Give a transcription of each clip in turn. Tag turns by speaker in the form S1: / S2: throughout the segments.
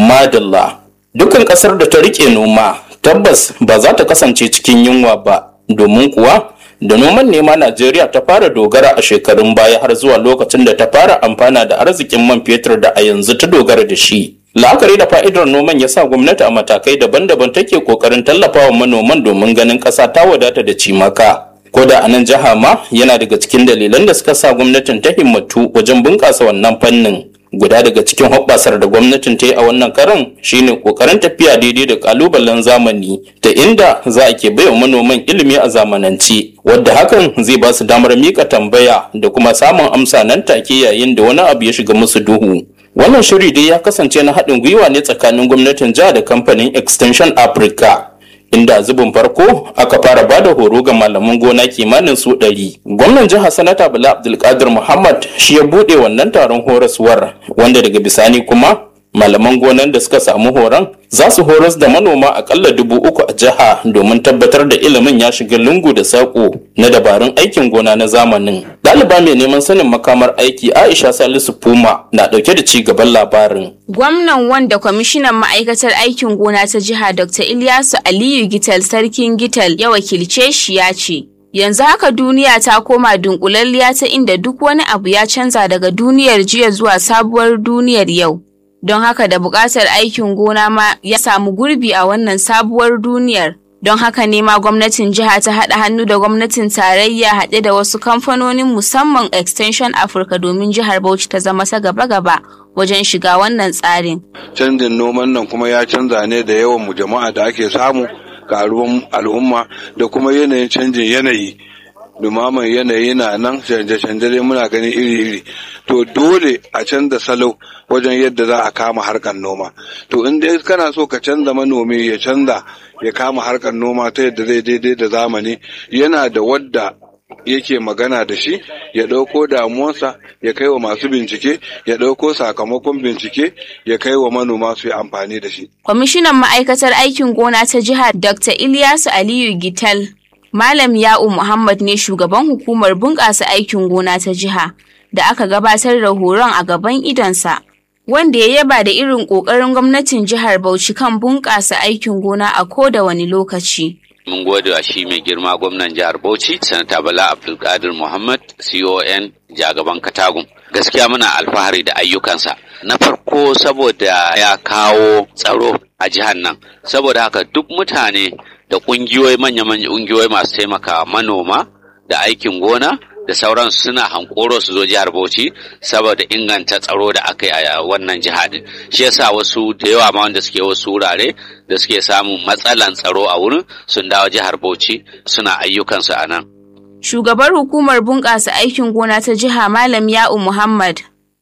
S1: Madalla. Dukkan ƙasar da ta riƙe noma tabbas ba za ta kasance cikin yunwa ba domin kuwa da noman nema Najeriya ta fara dogara a shekarun baya har zuwa lokacin da ta fara amfana da arzikin man fetur da a yanzu ta dogara da shi. La'akari da fa'idar noman ya sa gwamnati a matakai daban-daban take kokarin tallafawa manoman domin ganin ƙasa ta wadata da cimaka. Ko da a nan jiha ma yana daga cikin dalilan da suka sa gwamnatin ta himmatu wajen bunƙasa wannan fannin. Guda daga cikin hoɓɓasar da gwamnatin ta yi a wannan karan shine kokarin tafiya daidai da kalubalen zamani ta inda za a ke baiwa manoman ilimi a zamanance wadda hakan zai ba su damar mika tambaya da kuma samun amsa nan take yayin da wani abu ya shiga musu duhu. Wannan shiri dai ya kasance na haɗin gwiwa ne tsakanin gwamnatin jiha da kamfanin Extension Africa. Inda zubin farko aka fara bada horo ga malaman gona kimanin su ɗari. Gwamnan jiha Sanata Bala Abdulkadir Muhammad shi ya buɗe wannan taron horaswar wanda daga bisani kuma malaman gonan da suka samu horon za su horas da manoma akalla dubu uku a jiha domin tabbatar da ilimin ya shiga lungu da saƙo na dabarun aikin gona na zamanin. Ɗaliba mai neman sanin makamar aiki Aisha Salisu Puma na ɗauke da ci gaban labarin.
S2: Gwamnan wanda kwamishinan ma'aikatar aikin gona ta jiha Dr. Ilyasu Aliyu Gital Sarkin Gital ya wakilce shi ya ce. Yanzu haka duniya ta koma dunkulalliya ta inda duk wani abu ya canza daga duniyar jiya zuwa sabuwar duniyar yau. Don haka da buƙatar aikin gona ma ya samu gurbi a wannan sabuwar duniyar. Don haka ne ma gwamnatin jiha ta haɗa hannu da gwamnatin tarayya haɗe da wasu kamfanonin musamman Extension Africa domin jihar Bauchi ta zama ta gaba-gaba wajen shiga wannan tsarin.
S3: Canjin noman nan kuma ya canza ne da yawan mu jama'a da ake samu karuwan al'umma da kuma yanayin canjin yanayi. dumaman yanayi na nan canje-canje dai muna gani iri-iri to dole a canza salo wajen yadda za a kama harkar noma to in dai kana so ka canza manomi ya canza ya kama harkar noma ta yadda zai daidai da zamani yana da wadda yake magana da shi ya ɗauko damuwarsa ya kai wa masu bincike ya ɗauko sakamakon bincike ya kai wa manoma su yi amfani da shi.
S2: Kwamishinan ma'aikatar aikin gona ta jihar Dr. Ilyasu Aliyu Gital Malam Ya'u Muhammad ne shugaban hukumar bunƙasa aikin gona ta jiha da aka gabatar da horon a gaban idonsa, wanda ya yaba da irin ƙoƙarin gwamnatin jihar Bauchi kan bunƙasa aikin gona a ko da wani lokaci.
S4: Mun gode wa shi mai girma gwamnan jihar Bauchi, Sanata Bala Abdulkadir Muhammad, CON Jagaban Katagum. Gaskiya muna alfahari da ayyukansa. Na farko saboda ya kawo tsaro a jihar nan, saboda haka duk mutane da ƙungiyoyi manya-manya ƙungiyoyi masu taimaka manoma da aikin gona da sauran suna hankoro su zo jihar Bauchi saboda inganta tsaro da aka yi a wannan jihadin. Shi yasa wasu da yawa ma wanda suke wasu wurare da suke samun matsalan tsaro a wurin sun dawo jihar Bauchi suna ayyukansu a nan.
S2: Shugabar hukumar bunƙasa aikin gona ta jiha Malam Ya'u Muhammad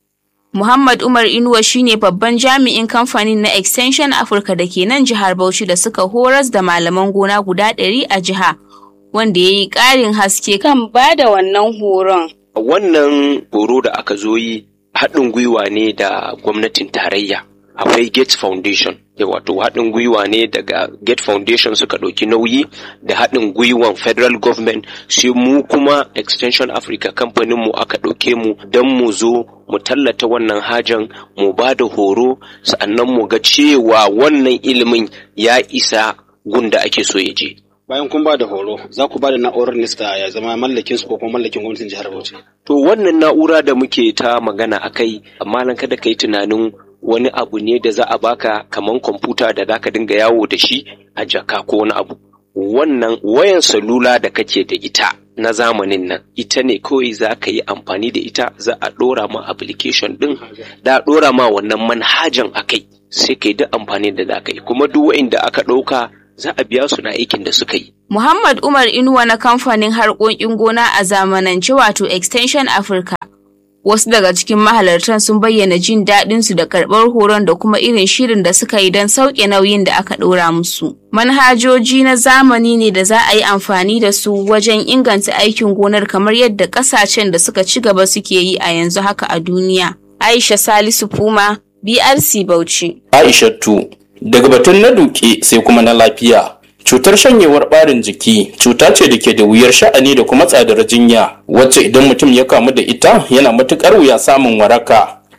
S2: Muhammad Umar Inuwa shine babban jami'in kamfanin na Extension Africa da ke nan jihar Bauchi da suka horas da malaman gona guda ɗari a jiha, wanda ya yi ƙarin haske kan ba da wannan horon.
S5: Wannan horo da aka zo yi haɗin gwiwa ne da gwamnatin tarayya. Akwai Gates Foundation, wato haɗin gwiwa ne daga Gates Foundation suka ɗauki nauyi da haɗin gwiwan Federal Government sai mu kuma Extension Africa kamfaninmu aka ɗauke mu don mu zo mu tallata wannan hajan mu ba da horo sa'annan mu ga cewa wannan ilimin ya isa gunda ake so ya je.
S6: Bayan kun ba da horo, za ku ba da na'urar nista ya zama mallakin su ko kuma mallakin gwamnatin jihar Bauchi.
S5: To wannan na'ura da muke ta magana a kai, amma nan kada ka yi tunanin wani abu ne da za a baka kaman kwamfuta da za ka dinga yawo da shi a jaka ko wani abu. Wannan wayan salula da kake da ita na zamanin nan ita ne kawai za ka yi amfani da ita za a ɗora ma application ɗin da a ɗora ma wannan manhajan a kai sai ka yi duk amfani da za ka yi kuma duk wa'inda aka ɗauka za a biya su na aikin da suka yi.
S2: Muhammad Umar Inuwa na kamfanin harkokin gona a zamanance wato Extension Africa. Wasu daga cikin mahalartan sun bayyana jin daɗin su da karɓar horon da kuma irin shirin da suka yi don sauke nauyin da aka ɗora musu. Manhajoji na zamani ne da za a yi amfani da su wajen inganta aikin gonar kamar yadda ƙasashen da suka ci gaba suke yi a yanzu haka a duniya. Aisha Salisu Puma, BRC Bauchi.
S1: Aishatu daga batun na duke sai kuma na lafiya cutar shanyewar ɓarin jiki cuta ce da ke da wuyar sha'ani da kuma tsadar jinya wacce idan mutum ya kamu da ita yana matuƙar wuya samun waraka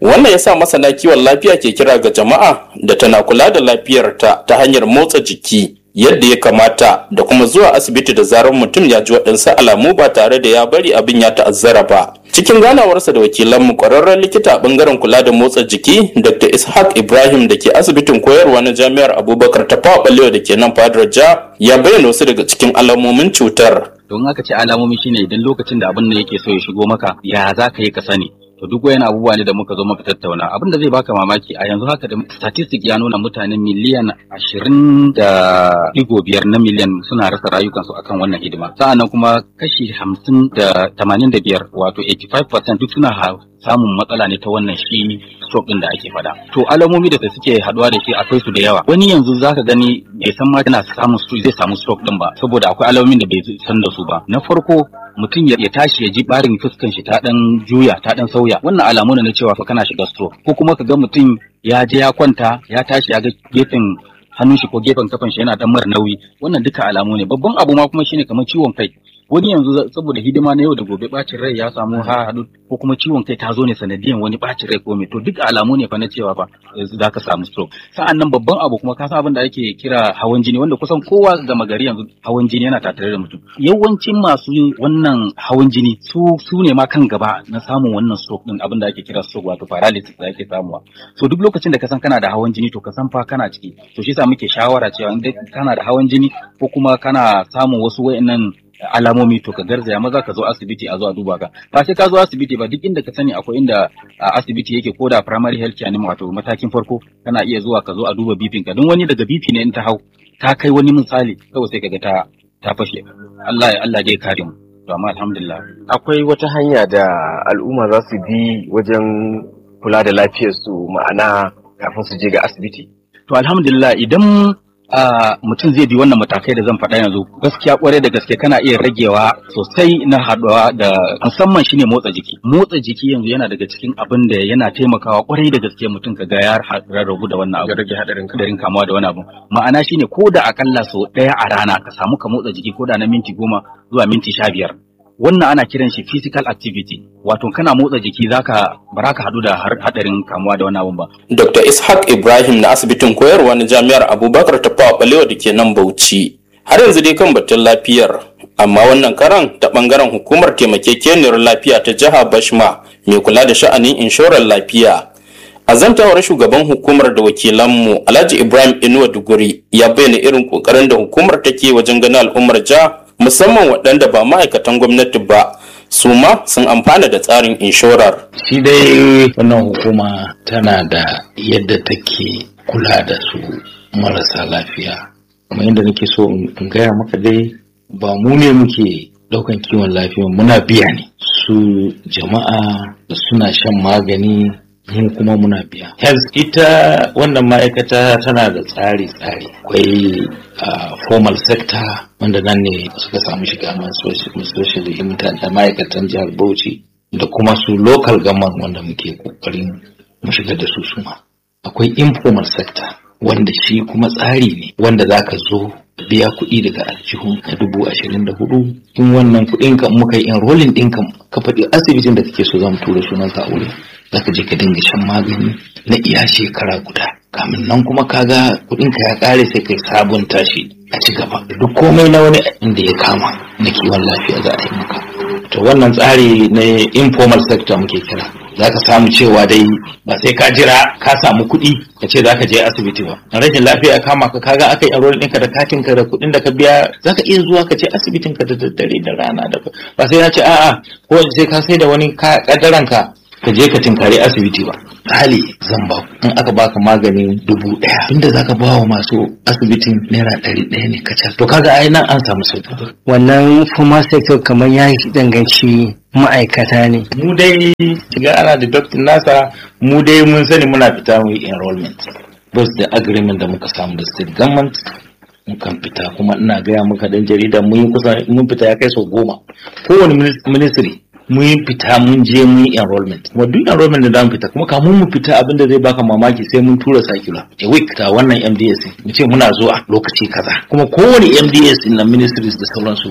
S1: wannan ya sa masana kiwon lafiya ke kira ga jama'a da tana kula da lafiyarta ta hanyar motsa jiki yadda ya kamata da kuma zuwa asibiti da zarar mutum ya ji waɗansu alamu ba tare da ya bari abin ya ta'azzara ba cikin ganawarsa da wakilanmu kwararren likita a bangaren kula da motsa jiki dr ishaq ibrahim da ke asibitin koyarwa na jami'ar abubakar ta fawa balewa da ke nan fadar ja ya bayyana wasu daga cikin alamomin cutar
S7: don aka ce alamomi shine idan lokacin da abin da yake so ya shigo maka ya za ka yi ka sani to duk wayan abubuwa ne da muka zo muka tattauna abin da zai baka mamaki a yanzu haka da statistic ya nuna mutane miliyan ashirin da digo biyar na miliyan suna rasa rayukansu akan wannan hidima sa'annan kuma kashi hamsin da tamanin da biyar wato 85% duk suna samun matsala ne ta wannan shi stroke din da ake fada to alamomi da suke haduwa da shi akwai su da yawa wani yanzu zaka gani bai san ma yana samun stroke zai samu stroke din ba saboda akwai alamomin da bai san da su ba na farko mutum ya tashi ya ji barin fuskan shi ta dan juya ta dan sauya wannan alamu ne na cewa fa kana shiga stroke ko kuma ka ga mutum ya je ya kwanta ya tashi ya ga gefen hannun shi ko gefen kafan shi yana dan mara nauyi wannan duka alamu ne babban abu ma kuma shine kamar ciwon kai wani yanzu saboda hidima na yau da gobe bacin rai ya samu ha hadu ko kuma ciwon kai ta zo ne sanadiyan wani bacin rai ko me to duk alamu ne fa na cewa fa za ka samu stroke sa'an nan babban abu kuma ka san abin da ake kira hawan jini wanda kusan kowa gama gari yanzu hawan jini yana tattare da mutum yawancin masu wannan hawan jini su su ne ma kan gaba na samun wannan stroke din abin da ake kira stroke wato paralysis da ake samuwa so duk lokacin da ka san kana da hawan jini to ka san fa kana ciki to shi yasa muke shawara cewa in kana da hawan jini ko kuma kana samun wasu wayannan alamomi to ka garzaya maza ka zo asibiti a zo a duba ka ba sai ka zo asibiti ba duk inda ka sani akwai inda asibiti yake ko da primary health care ne wato matakin farko kana iya zuwa ka zo a duba bipin ka don wani daga bipi ne in ta hau ta kai wani misali kawai sai kaga ta ta fashe Allah ya Allah dai kare mu to amma alhamdulillah
S8: akwai wata hanya da al'umma za su bi wajen kula da lafiyarsu ma'ana kafin su je ga asibiti
S7: to alhamdulillah idan Uh, mutum zai bi wannan matakai da zan faɗa yanzu gaskiya kwarai da gaske kana iya ragewa sosai na haɗuwa da musamman shine motsa jiki motsa jiki yanzu yana daga cikin abin da yana taimakawa kwarai da gaske mutum ka ga ya rarrabu da wannan abu
S8: rage hadarin
S7: hadarin kamuwa da wani abu ma'ana shine ko da akalla sau ɗaya a rana ka samu ka motsa jiki ko da na minti goma zuwa minti sha biyar wannan ana kiran shi physical activity wato kana motsa jiki zaka ba ka hadu da hadarin kamuwa da wani abun ba
S1: dr ishaq ibrahim na asibitin koyarwa na jami'ar abubakar ta fawa balewa da ke nan bauchi har yanzu dai kan batun lafiyar amma wannan karan ta bangaren hukumar taimakekeniyar lafiya ta jiha bashma mai kula da sha'anin inshorar lafiya a zantawar shugaban hukumar da wakilanmu alhaji ibrahim inuwa duguri ya bayyana irin kokarin da hukumar take wajen ganin al'ummar jiha musamman waɗanda ba ma'aikatan gwamnati ba su ma sun amfana da tsarin inshorar.
S9: Shi dai wannan hukuma tana da yadda take kula da su marasa lafiya. Kuma yadda nake so in gaya maka dai ba mu ne muke ɗaukan kiwon lafiya muna biya ne. Su jama'a da suna shan magani mu kuma muna biya. Health ita wannan ma'aikata tana da tsari-tsari. Akwai formal sector wanda nan ne suka samu shiga especially mutane ma'aikatan jihar Bauchi da kuma su local government wanda muke kokarin mu shiga da su suma. Akwai informal sector wanda shi kuma tsari ne wanda zaka zo biya kuɗi daga aljihu na dubu ashirin da hudu in wannan kuɗin ka muka yi enrolling ɗin ka ka faɗi asibitin da kake so zan tura sunan ka aure zaka je ka dinga shan magani na iya shekara guda kamin nan kuma kaga kuɗin ka ya ƙare sai kai sabunta shi a ci gaba duk komai na wani inda ya kama na kiwon lafiya za a yi maka to wannan tsari na informal sector muke kira za ka samu cewa dai ba sai ka jira ka samu kuɗi ka ce za ka je asibiti ba rashin lafiya ya kama ka kaga aka yi enroll ɗinka da katin ka da kuɗin da ka biya za ka iya zuwa ka ce asibitin ka da daddare da rana da ba sai na ce a'a ko sai ka sai da wani kadaran ka ka je ka tinkari asibiti ba hali zan ba in aka baka maganin dubu ɗaya inda zaka ba wa masu asibitin naira ɗari ɗaya ne kacal to kaga ai nan an samu sauki
S10: wannan formal sector kamar ya danganci ma'aikata ne
S9: mu dai shiga ana da doctor nasa mu dai mun sani muna fita mu yi enrollment bas da agreement da muka samu da state government mukan fita kuma ina gaya muka dan jarida mun yi kusa mun fita ya kai sau goma kowane ministry mun fita mun je mun yi enrollment kuma duk enrollment da zamu fita kuma kamun mu fita abinda zai baka mamaki sai mun tura circular a week ta wannan MDS mu ce muna zuwa lokaci kaza kuma kowane MDS na ministries da sauransu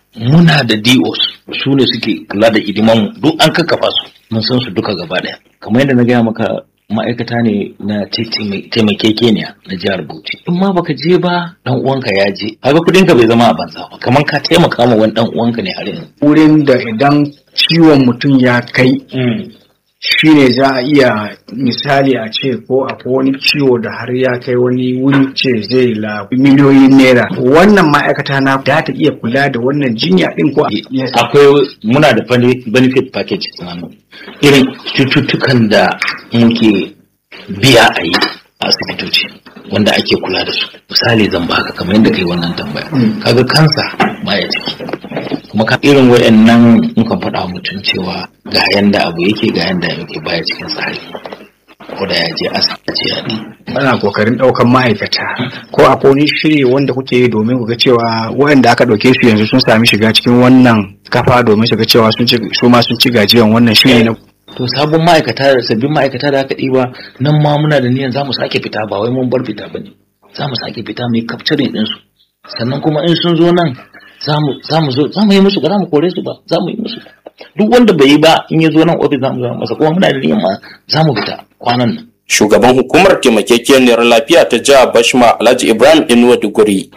S9: muna da DOs su ne suke kula da hidimanmu duk an kakkafa su mun san su duka gaba daya kamar yadda na gaya maka ma'aikata ne na taimakekeniya na jihar Bauchi in ma baka je ba dan uwanka ya je kaga kudin ka bai zama a banza ba kamar ka taimaka ma wani dan uwanka ne har yanzu
S11: wurin da idan ciwon mutum ya kai shine za a iya misali a ce ko akwai wani ciwo da har ya kai wani wuri ce zai la miliyoyin naira wannan ma'aikata na da ta iya kula da wannan jinya din ko
S9: akwai muna da benefit package tsananin irin cututtukan da muke biya a yi a asibitoci wanda ake kula da su misali zan baka kamar yadda kai wannan tambaya kaga kansa baya ciki kuma ka irin wayannan in kan faɗa mutum cewa ga yanda abu yake ga yanda yake baya cikin tsari ko da ya je asibiti ya ne
S11: ana kokarin ɗaukan ma'aikata ko akwai wani shiri wanda kuke yi domin ku ga cewa waɗanda aka ɗauke su yanzu sun sami shiga cikin wannan kafa domin su ga cewa su ma sun ci gajiyan wannan shiri na
S9: to sabon ma'aikata da sabbin ma'aikata da aka ɗiba nan ma muna da niyan za mu sake fita ba wai mun bar fita ba ne za mu sake fita mu yi capturing ɗinsu sannan kuma in sun zo nan za mu zo za mu yi musu ba za mu kore su ba za mu yi musu duk wanda bai yi ba in ya zo nan ofis za mu zama masa kuma muna da niyan ma za mu fita kwanan nan
S1: shugaban hukumar taimakekeniyar lafiya ta jihar bashma alhaji ibrahim inuwa duguri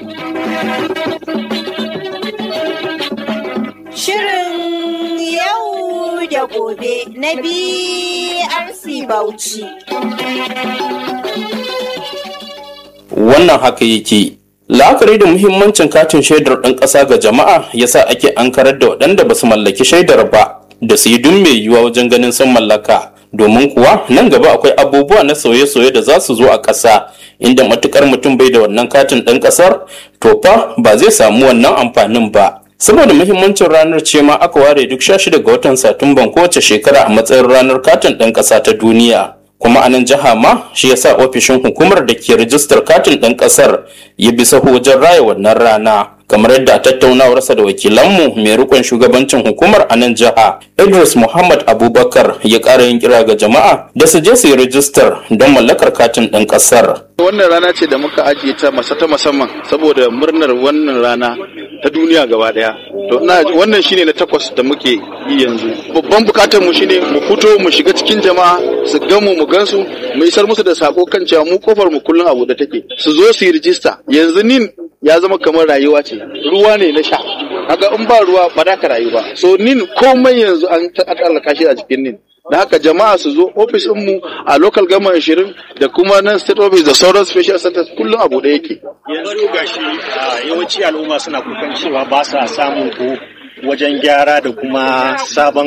S12: Shirin yau da gobe na BRC Bauchi.
S1: wannan haka yake la'akari da muhimmancin katin shaidar ɗan ƙasa ga jama'a yasa ake ankarar da waɗanda ba su mallaki shaidar ba da su yi duk mai yiwuwa wajen ganin sun mallaka domin kuwa nan gaba akwai abubuwa na sauye-sauye da za su zo a ƙasa inda matukar mutum bai da wannan katin ɗan ƙasar to fa ba zai samu wannan amfanin ba saboda muhimmancin ranar ce ma aka ware duk 16 ga watan satumban kowace shekara a matsayin ranar katin ɗan ƙasa ta duniya kuma a nan jiha ma shi yasa ofishin hukumar da ke rijistar katin ɗan ƙasar ya bi saho wajen raya wannan rana kamar yadda tattaunawarsa da wakilanmu mai rikon shugabancin hukumar a nan jiha idris muhammad abubakar ya ƙara yin kira ga jama'a da su je su yi rijistar don mallakar katin ɗan ƙasar
S13: wannan rana ce da muka ajiye ta masa ta musamman saboda murnar wannan rana ta duniya gaba daya to ina wannan shine na takwas da muke yi yanzu babban bukatar mu shine mu fito mu shiga cikin jama'a su gamu mu gansu mu isar musu da sako kan cewa mu kofar mu kullun abu da take su zo su yi rijista yanzu nin ya zama kamar rayuwa ce ruwa ne na sha kaga in ba ruwa ba da ka rayu ba so nin komai yanzu an ta'allaka shi a cikin nin da haka jama'a su zo ofis mu a local government 20 da kuma nan state office da sauran special centers kullum abu da yake
S14: yanzu gashi yawanci al'umma suna kukan cewa ba sa samun ko wajen gyara da kuma sabon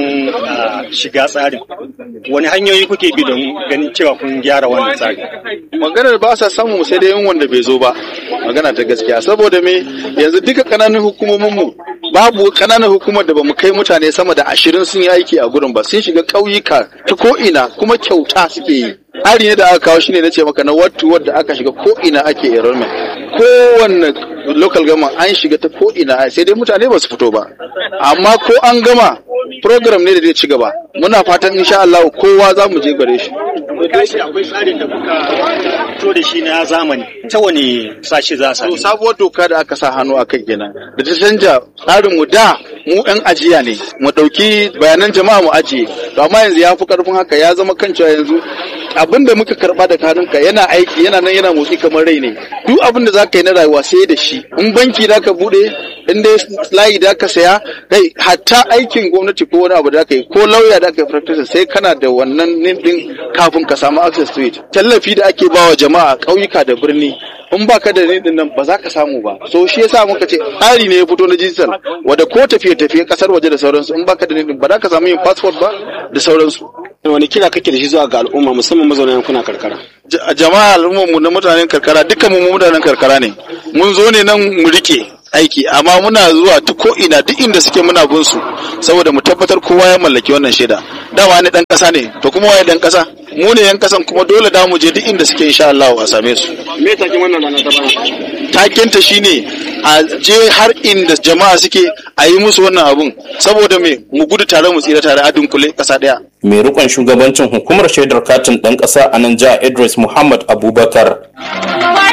S14: shiga tsarin wani hanyoyi kuke bi don ganin cewa kun gyara wannan tsari
S13: maganar ba sa samu sai dai yin wanda bai zo ba magana ta gaskiya saboda me yanzu duka kananan hukumomin mu babu kananan hukumar da bamu kai mutane sama da ashirin sun yi aiki a gurin ba sun shiga ƙauyuka ta ko ina kuma kyauta suke yi hari ne da aka kawo shine na ce maka na wattu wadda aka shiga ko ina ake enrollment kowanne local government an shiga ta ko ina sai dai mutane ba su fito ba amma ko an gama program ne da zai ci gaba muna fatan insha Allah kowa za mu je gare shi
S14: kashi akwai tsarin da kuka fito da shi na zamani ta wani sashi za a
S13: sabuwar doka da aka sa hannu a kai kenan da ta canja tsarin mu da mu yan ajiya ne mu dauki bayanan jama'a mu ajiye to amma yanzu ya fi karfin haka ya zama kan cewa yanzu abin da muka karba da kanunka yana aiki yana nan yana motsi kamar rai ne duk abin da zaka yi na rayuwa sai da shi in banki da ka bude in dai layi da ka saya kai hatta aikin gwamnati ko wani abu da ka yi ko lauya da ka yi practice sai kana da wannan din kafin ka samu access to it tallafi da ake bawa jama'a ƙauyuka da birni in ba ka da din nan ba za ka samu ba so shi yasa muka ce tsari ne ya fito na digital wanda ko tafiye tafiye kasar waje da sauransu in ba ka da din ba za ka samu yin passport ba da sauransu
S6: wani kira kake da shi zuwa ga al'umma musamman mazauna yankuna karkara
S13: jama'a al'ummar mu na mutanen karkara dukkan mu mutanen karkara ne mun zo ne nan mu rike aiki amma muna zuwa duk ko ina duk inda suke muna bin su saboda mu tabbatar kowa ya mallaki wannan shaida dama ne dan kasa ne to kuma waye dan kasa mu ne yan kasan kuma dole da mu je duk inda suke insha Allah a same su
S6: me takin wannan rana ta bana
S13: taken ta shine a je har inda jama'a suke a yi musu wannan abun saboda me mu gudu tare mu tsira tare a dunkule kasa daya
S1: mai rikon shugabancin hukumar shaidar katin ɗan ƙasa a nan jiha idris muhammad abubakar